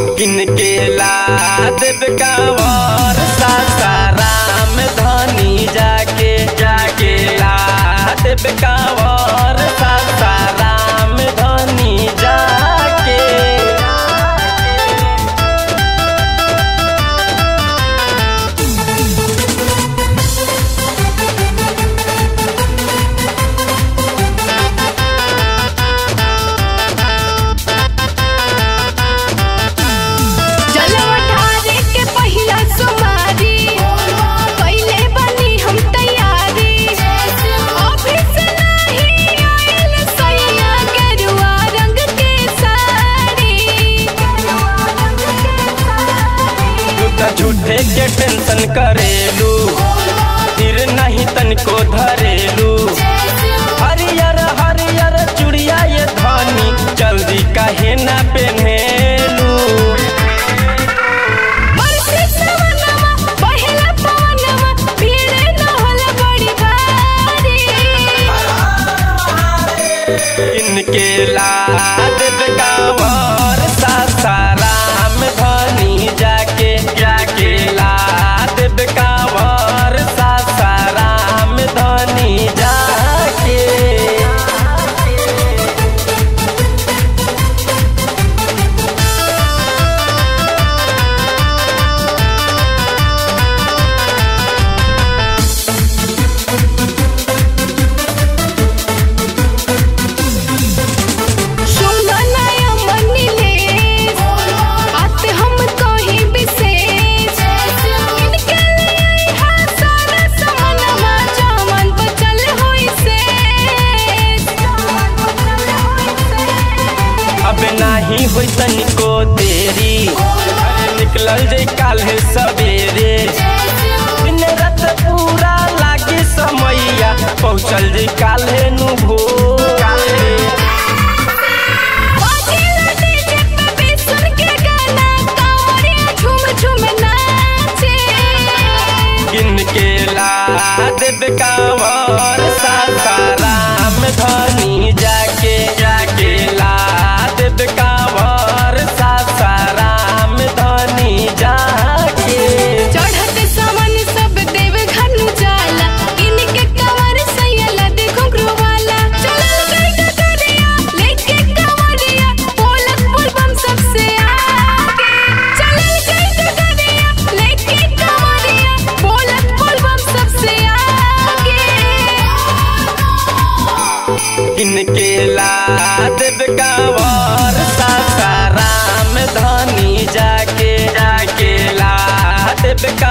किनके ला देव कांवर सासाराम धनी जाके जाके ला देव कांवर सासाराम धनी जाके जलवा ढारे के पहिला सुमारी पहिले बनी हम तैयारी ऑफिस नहीं आइल सैया गेरुआ रंग के साड़ी तू त झूठे के टेंशन करेलू फिर नहीं तनिको धरेलू हरियर हरियर चुड़िया ये धनी जल्दी काहे ना पहनेलू बरसे सवनवा पहिला पवनवा भीड़ न होला बड़ी भारी इनके लाद कांवर सासाराम धनी जाके जाके लाद कांवर सासाराम धनी जाके सुनो नया मनीले बात हम कहीं विशेष इनके लिए हा सारा समनवा जमन बचल होई से अब नाही होई तनिको देरी अरे निकलल जे काल्हे सवेरे दिन रात पूरा लागे समैया पहुँचल जे काल्हे नु भोर काल्हे बाजेला डीजे पे भी सुन के गाना कांवरिया झूम झूम नाचे किनके ला देव कांवर सासाराम धनी जाके जाके ला देव कांवर सासाराम धनी जाके चढ़त सावन सब देव घर नु जाला इनके कमर सैला देखो वाला चलल गई डगरिया लेके कमरिया बोलत बोलबम सबसे आगे चलल गई डगरिया लेके कमरिया बोलत बोलबम सबसे आगे किनके ला देव कांवर सासाराम धनी जाके जाके ला देव का